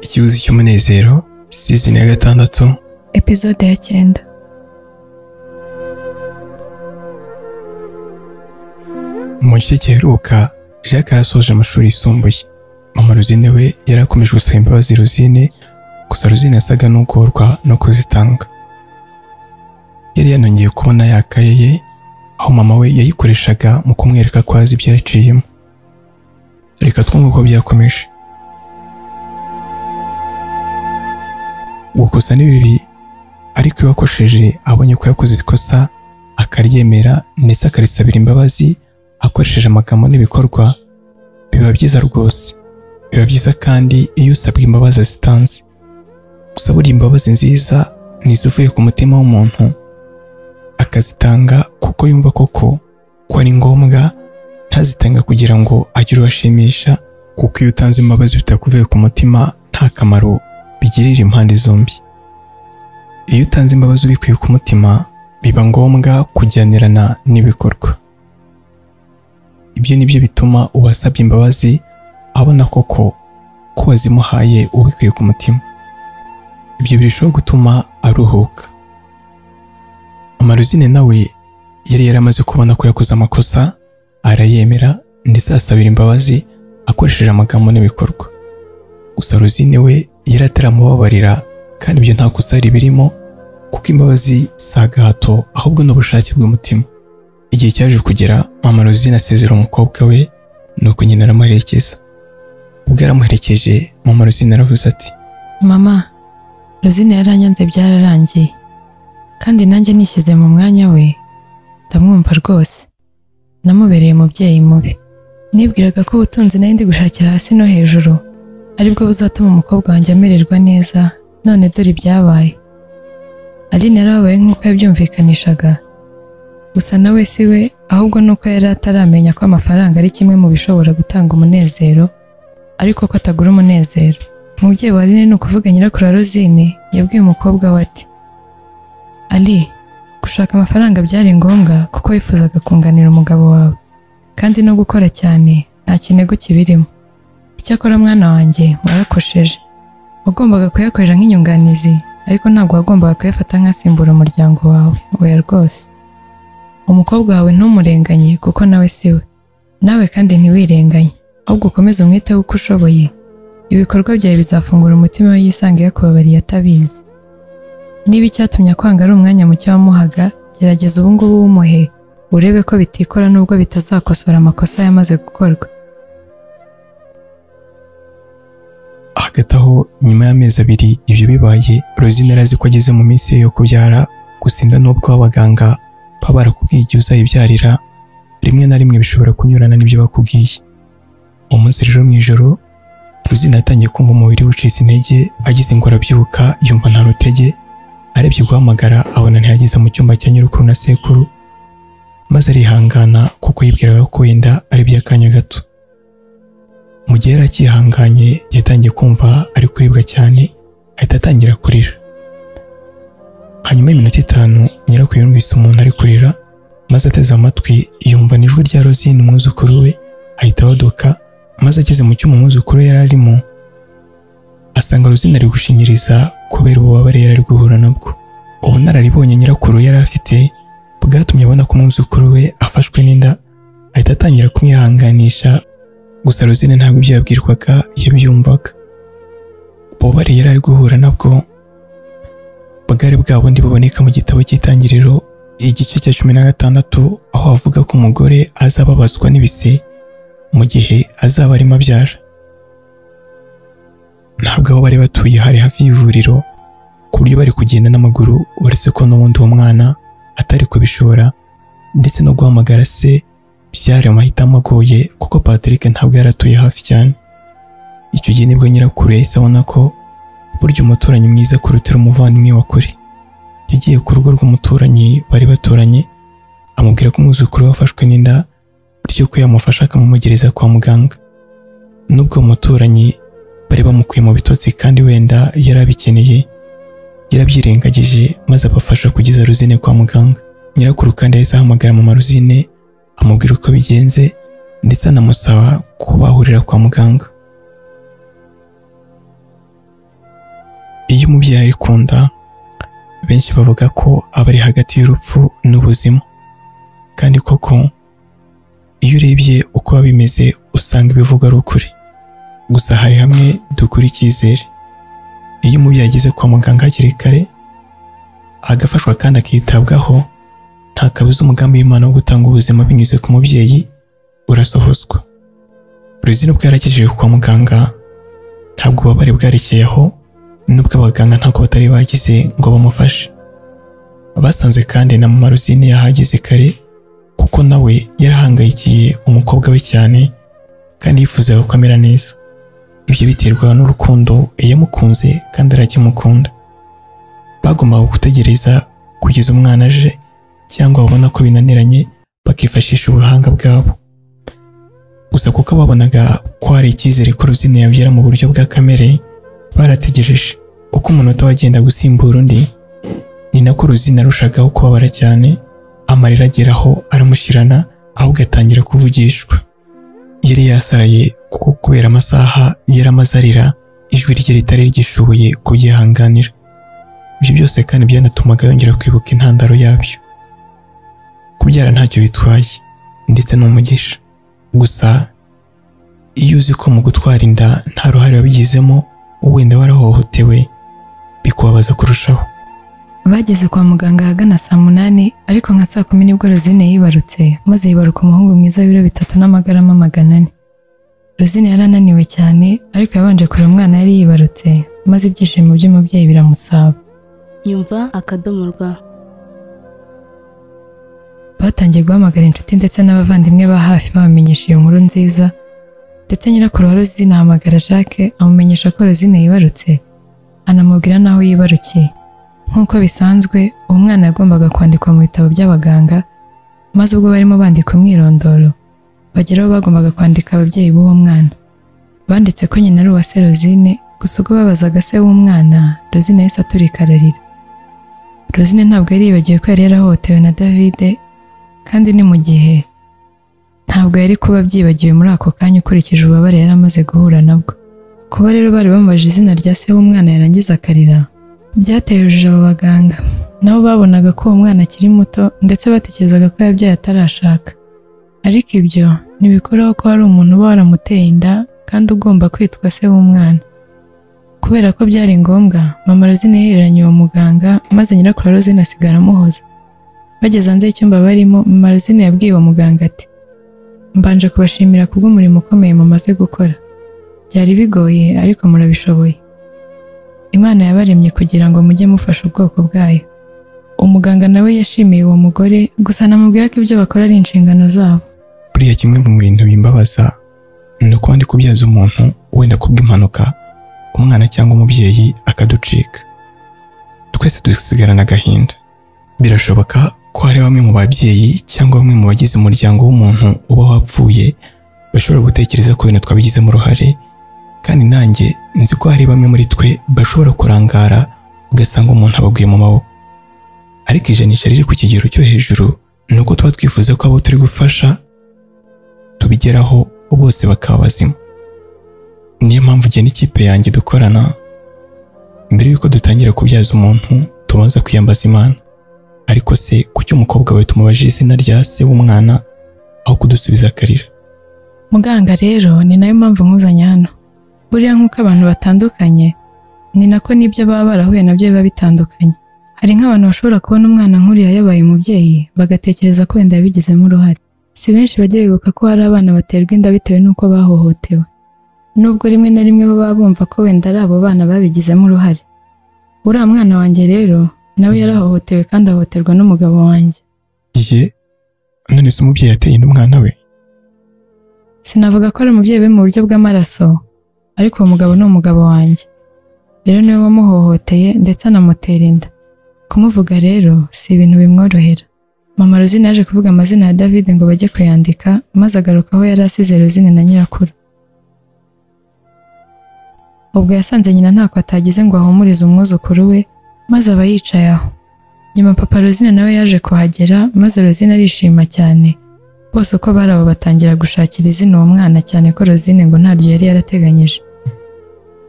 ikibuzi cy'umunezero sizoni ya gatandatu epizode ya cyenda mu gice giheruka jacques yarasoje amashuri yisumbuye mama rosine we yari akomeje gusaba imbabazi rosine gusa rosine yasaga n'ugorwa no kuzitanga yari yanongeye kubona yakaye ye aho mama we yayikoreshaga mu kumwereka ko azi ibyo yaciyemo reka twumve uko byakomeje gukosa ni bibi ariko iyo wakosheje abonye ko yakoze ikosa akaryemera ndetse akarisabira imbabazi akoresheje amagambo n'ibikorwa biba byiza rwose biba byiza kandi iyo usabwa imbabazi zitanze gusa buriya imbabazi nziza ni izivuye ku mutima w'umuntu akazitanga kuko yumva koko ko ari ngombwa ntazitanga kugira ngo agire uwo ashimisha kuko iyo utanze imbabazi bitakuvuye ku mutima nta kamaro bigirira impande zombi iyo utanze imbabazi ubikuye ku mutima biba ngombwa kujyanirana n'ibikorwa ibyo ni byo bituma uwasabye imbabazi abona koko ko wazimuhaye ubikuye ku mutima ibyo birushaho gutuma aruhuka amaruzine nawe yari yaramaze kubona ko yakoze amakosa arayemera ndetse asabira imbabazi akoresheje amagambo n'ibikorwa gusa ruzine we yari ataramubabarira kandi ibyo nta kosa birimo kuko imbabazi si agahato ahubwo ni ubushake bw'umutima igihe cyaje kugera mama ruzine asezera umukobwa we nuko nyina aramuherekeza ubwo yaramuherekeje mama ruzine aravuze ati mama rosine yaranyanze byararangiye kandi nanjye nishyize mu mwanya we ndamwumva rwose namubereye umubyeyi mubi nibwiraga ko ubutunzi nari ndi gushakira hasi no hejuru aribwo buzatuma umukobwa wanjye amererwa neza none dore ibyabaye aline yarababaye nk'uko yabyumvikanishaga gusa nawe si we ahubwo ni uko yari ataramenya ko amafaranga ari kimwe mu bishobora gutanga umunezero ariko ko atagura umunezero umubyeyi wa aline ni ukuvuga nyirakuru wa rozine yabwiye umukobwa we ati ali gushaka amafaranga byari ngombwa kuko wifuzaga kunganira umugabo wawe kandi no gukora cyane nta kintu kibirimo icyakora mwana wanjye warakosheje wagombaga kuyakorera nk'inyunganizi ariko ntabwo wagombaga kuyafata nk'asimbura umuryango wawe oya rwose umukobwa wawe ntumurenganye kuko nawe si we nawe kandi ntiwirenganye ahubwo ukomeze umwiteho uko ushoboye ibikorwa byawe bizafungura umutima we yisanga yakubabariye atabizi niba icyatumye akwanga ari umwanya muke wamuhaga gerageza ubu ngubu wumuhe urebe ko bitikora nubwo bitazakosora amakosa yamaze gukorwa hagati aho nyuma y'amezi abiri ibyo bibaye rosine arazi ko ageze mu minsi ye yo kubyara gusinda n'ubwo abaganga baba barakubwiye igihe uzayibyarira rimwe na rimwe bishobora kunyurana n'ibyo bakubwiye umunsi rero mu ijoro rosine yatangiye kumva umubiri we ucitse intege agize ngo arabyuka yumva nta rutege arebye guhamagara abona ntihageze mu cyumba cya nyirukuru na sekuru maze arihangana kuko yibwiraga ko wenda ari iby'akanya gato mu gihe yari akihanganye yatangiye kumva ari kuribwa cyane ahita atangira kurira hanyuma y'iminota itanu nyirakuru yumvise umuntu ari kurira maze ateze amatwi yumva n'ijwi rya rozine umwuzukuru we ahita abaduka maze ageze mu cyuma umwuzukuru we yari arimo asanga rozine ari gushinyiriza kubera ububabare yari ari guhura nabwo ubunararibonye nyirakuru yari afite bwatumye abona ko umwuzukuru we afashwe n'inda ahita atangira kumwihanganisha gusa rozine ntabwo ibyo yabwirwaga yabyumvaga ububabare yari ari guhura nabwo bwari bwa bundi buboneka mu gitabo cy'itangiriro igice cya cumi na gatandatu aho havuga ko umugore azababazwa n'ibise mu gihe azaba arimo abyara ntabwo aho bari batuye hari hafi y'ivuriro ku buryo bari kugenda n'amaguru uretse ko n'ubundi uwo mwana atari kubishobora ndetse no guhamagara se byari amahitamo agoye kuko Patrick ntabwo yari atuye hafi cyane icyo gihe nibwo nyirakuru yahise abona ko burya umuturanyi mwiza kurutira umuvandimwe wa kure yagiye ku rugo rw'umuturanyi bari baturanye amubwira ko umwuzukuru we wafashwe n'inda bityo ko yamufasha akamumugereza kwa muganga n'ubwo uwo muturanyi bari bamukuye mu bitotsi kandi wenda yari abikeneye yarabyirengagije maze abafasha kugeza ruzine kwa muganga nyirakuru kandi yahise ahamagara mama ruzine amubwira uko bigenze ndetse anamusaba ko bahurira kwa muganga iyo umubyeyi ari ku nda benshi bavuga ko aba ari hagati y'urupfu n'ubuzima kandi koko iyo urebye uko biba bimeze usanga ibivugwa ari ukuri gusa hari hamwe dukura icyizere iyo umubyeyi ageze kwa muganga hakiri kare agafashwa kandi akitabwaho nta kabuza umugambi w'imana wo gutanga ubuzima binyuze ku mubyeyi urasohozwa Rosine ubwo yarakijijwe kwa muganga ntabwo ububabare bwarekeye aho nubwo abaganga ntabwo batari bagize ngo bamufashe basanze kandi na mama Rosine yahageze kare kuko nawe yarahangayikiye umukobwa we cyane kandi yifuzaga ko amera neza ibyo biterwa n'urukundo yamukunze kandi arakimukunda bagombaga gutegereza kugeza umwana aje cyangwa babona ko binaniranye bakifashisha ubuhanga bwabo gusa kuko babonaga ko hari icyizere ko Rosine yabyara mu buryo bwa kamere barategereje uko umunota wagenda gusimbura undi ni nako Rosine arushagaho kubabara cyane amarira ageraho aramushirana ahubwo atangira kuvugishwa yari yasaraye kuko kubera amasaha yari amaze arira ijwi rye ritari ryishoboye kubyihanganira ibyo byose kandi byanatumaga yongera kwibuka intandaro yabyo kubyara ntacyo bitwaye ndetse n'umugisha gusa iyo uzi ko mu gutwara inda nta ruhare wabigizemo wenda warahohotewe bikubabaza kurushaho Bageze kwa muganga ahagana saa munani ariko nka saa kumi nibwo Rosine yibarutse maze yibaruka umuhungu mwiza w'ibiro bitatu n'amagarama magana ane. Rosine yari ananiwe cyane ariko yabanje kureba umwana yari yibarutse maze ibyishimo by'umubyeyi biramusaba. nyumva akadomo rwa batangiye guhamagara inshuti ndetse n'abavandimwe ba hafi babamenyesha iyo nkuru nziza ndetse nyirakuru wa Rosine ahamagara Jacques amumenyesha ko Rosine yibarutse anamubwira n'aho yibarukiye nk'uko bisanzwe uwo mwana yagombaga kwandikwa mu bitabo by'abaganga maze ubwo barimo bandika umwirondoro bagera aho bagombaga kwandika ababyeyi b'uwo mwana banditse ko nyina ari uwa se Rosine gusa ubwo babazaga se w'umwana Rosine yahise aturika ararira Rosine ntabwo yari yibagiwe ko yari yarahohotewe na Davide kandi ni mu gihe ntabwo yari kuba abyibagiwe muri ako kanya ukurikije ububabare yari amaze guhura nabwo kuba rero bari bamubajije izina rya se w'umwana yarangiza akarira byateye urujijo abo baganga nabo babonaga ko uwo mwana akiri muto ndetse batekerezaga ko yabyaye atarashaka ariko ibyo ntibikuraho ko hari umuntu uba waramuteye inda kandi ugomba kwitwa se w'umwana kubera ko byari ngombwa mama Rosine yahereranye uwo muganga maze nyirakuru wa Rosine asigara amuhoza bageze hanze y'icyumba barimo mama Rosine yabwiye uwo muganga ati mbanje kubashimira kubw'umurimo ukomeye mumaze gukora byari bigoye ariko murabishoboye imana yabaremye kugira ngo mujye mufasha ubwoko bwayo umuganga nawe yashimiye uwo mugore gusa anamubwira ko ibyo bakora ari inshingano zabo buriya kimwe mu bintu bimbabaza ni ukuba ndi kubyaza umuntu wenda kubw'impanuka umwana cyangwa umubyeyi akaducika twese dusigarana agahinda birashoboka ko hari bamwe mu babyeyi cyangwa bamwe mu bagize umuryango w'umuntu uba wapfuye bashobora gutekereza ko ibintu twabigizemo uruhare kandi nanjye nzi ko hari bamwe muri twe bashobora kurangara ugasanga umuntu abaguye mu maboko ariko ijanisha riri ku kigero cyo hejuru ni uko tuba twifuza ko abo turi gufasha tubigeraho bose bakaba bazima niyo mpamvu njye n'ikipe yanjye dukorana mbere y'uko dutangira kubyaza umuntu tubanza kwiyambaza imana ariko se kuki umukobwa we tumubaje izina rya se w'umwana aho kudusubiza akarira muganga rero ni nayo mpamvu nkuzanye hano buriya nk'uko abantu batandukanye ni nako n'ibyo baba barahuye nabyo biba bitandukanye hari nk'abantu bashobora kubona umwana nk'uriya yabaye umubyeyi bagatekereza ko wenda yabigizemo uruhare si benshi bajya bibuka ko hari abana baterwa inda bitewe n'uko bahohotewe nubwo rimwe na rimwe baba bumva ko wenda ari abo bana babigizemo uruhare uriya mwana wanjye rero nawe yarahohotewe kandi ahohoterwa n'umugabo wanjye ye none se umubyeyi yateye inda umwana we sinavuga ko ari umubyeyi we mu buryo bw'amaraso ariko uwo mugabo ni umugabo wanjye rero niwe wamuhohoteye ndetse anamutera inda kumuvuga rero si ibintu bimworohera mama Rosine yaje kuvuga amazina ya David ngo bajye kuyandika maze agaruka aho yari asize Rosine na nyirakuru ubwo yasanze nyina ntako atagize ngo ahumurize umwuzukuru we maze aba yicaye aho nyuma papa Rosine nawe yaje kuhagera maze Rosine arishima cyane bose uko bari abo batangira gushakira izina uwo mwana cyane ko Rosine ngo ntaryo yari yarateganyije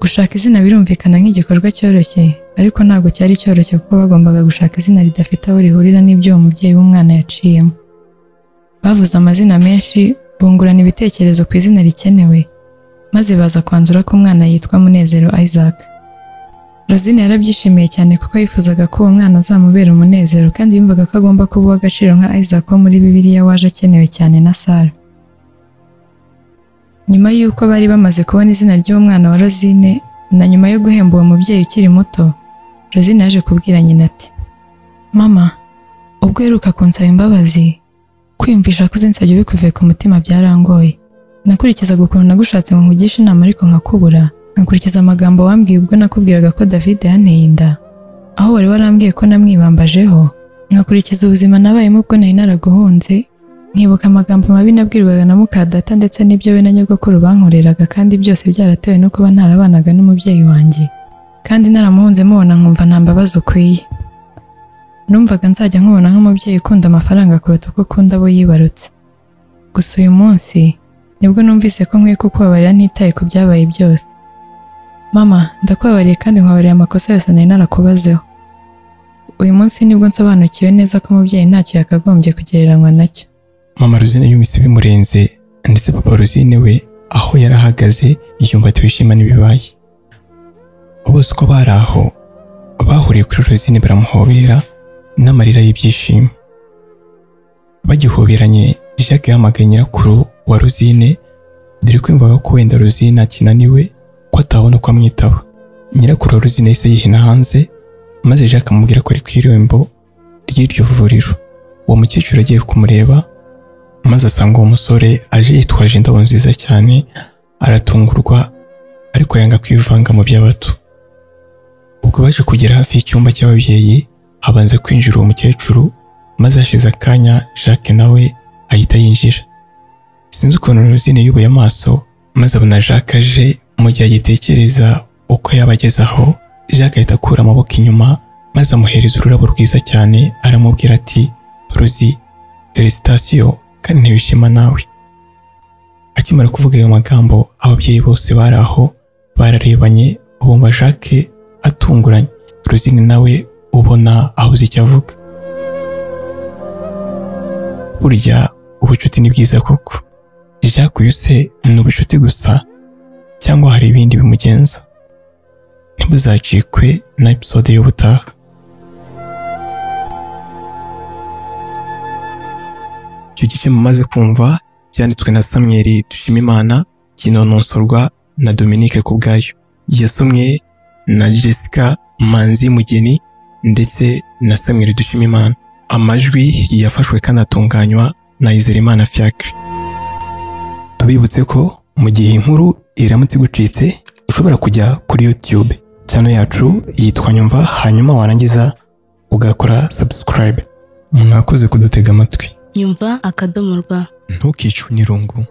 gushaka izina birumvikana nk'igikorwa cyoroshye ariko ntabwo cyari cyoroshye kuko bagombaga gushaka izina ridafite aho rihurira n'ibyo uwo mubyeyi w'umwana yaciyemo bavuze amazina menshi bungurana ibitekerezo ku izina rikenewe maze baza kwanzura ko umwana yitwa Munezero Isaac Rosine yarabyishimiye cyane kuko yifuzaga ko uwo mwana azamubera umunezero kandi yumvaga ko agomba kuba uw'agaciro nka Isaac wo muri Bibiliya waje akenewe cyane na Sara nyuma y'uko bari bamaze kubona izina ry'umwana wa Rosine na nyuma yo guhemba uwo mubyeyi ukiri muto Rosine yaje kubwira nyina ati mama ubwo uheruka kunsaba imbabazi kwiyumvisha ko uzinsabye bikuvuye ku mutima byarangoye nakurikizaga ukuntu nagushatse ngo nkugishe inama ariko nkakubura nkakurikiza amagambo wambwiye ubwo nakubwiraga ko David yanteye inda aho wari warambwiye ko namwibambajeho nkakurikiza ubuzima nabayemo ubwo nari naraguhunze nkibuka amagambo mabi nabwirwaga na mukadata ndetse n'ibyo we na nyogokuru bankoreraga kandi byose byaratewe no kuba ntarabanaga n'umubyeyi wanjye kandi naramuhunze mubona nkumva nta mbabazi ukwiye numvaga nzajya nkubona nk'umubyeyi ukunda amafaranga kuruta uko ukunda abo yibarutse gusa uyu munsi nibwo numvise ko nkwiye kukubabarira ntitaye ku byabaye byose mama ndakubabariye kandi nkubabarira amakosa yose nari narakubazeho uyu munsi nibwo nsobanukiwe neza ko umubyeyi ntacyo yakagombye kugereranywa nacyo mama ruzine yumvise bimurenze ndetse papa ruzine we aho yari ahagaze yumva atishima n'ibibaye bose uko bari aho bahuriye kuri ruzine baramuhobera n'amarira y'ibyishimo bagihoberanye jacques yahamagaye nyirakuru wa ruzine dore ko yumvaga ko wenda ruzine akinaniwe ko atabona ko amwitaba nyirakuru wa ruzine yahise yihina hanze maze jacques amubwira ko ari ku irembo ry'iryo vuriro uwo mukecuru agiye kumureba maze asanga uwo musore aje yitwaje indabo nziza cyane aratungurwa ariko yanga kwivanga mu by'abato ubwo baje kugera hafi y'icyumba cy'ababyeyi habanza kwinjira uwo mukecuru maze hashize akanya jacques nawe ahita yinjira sinzi ukuntu rosine yubuye amaso maze abona jacques aje mu gihe agitekereza uko yaba ageze aho jacques ahita akura amaboko inyuma maze amuhereza ururabo rwiza cyane aramubwira ati ruzi felicitasiyo kandi ntibishima nawe akimara kuvuga ayo magambo ababyeyi bose bari aho bararebanye bumva jacques atunguranye rosine nawe ubona abuze icyo avuga burya ubucuti ni bwiza koko jacques uyu se ni ubucuti gusa cyangwa hari ibindi bimugenza ntibuzacikwe na episode y'ubutaha icyo gice mumaze kumva cyanditswe na samweri dushimimana kinononsorwa na dominique kubwayo yasomwe na jessica manzi mugeni ndetse na samweri dushimimana amajwi yafashwe kandi atunganywa na izerimana fiacre tubibutse ko mu gihe inkuru iramutse igucitse ushobora kujya kuri youtube channel yacu yitwa nyumva hanyuma warangiza ugakora subscribe mwakoze kudutega amatwi nyumva akadomo rwa ntukicwe n'irungu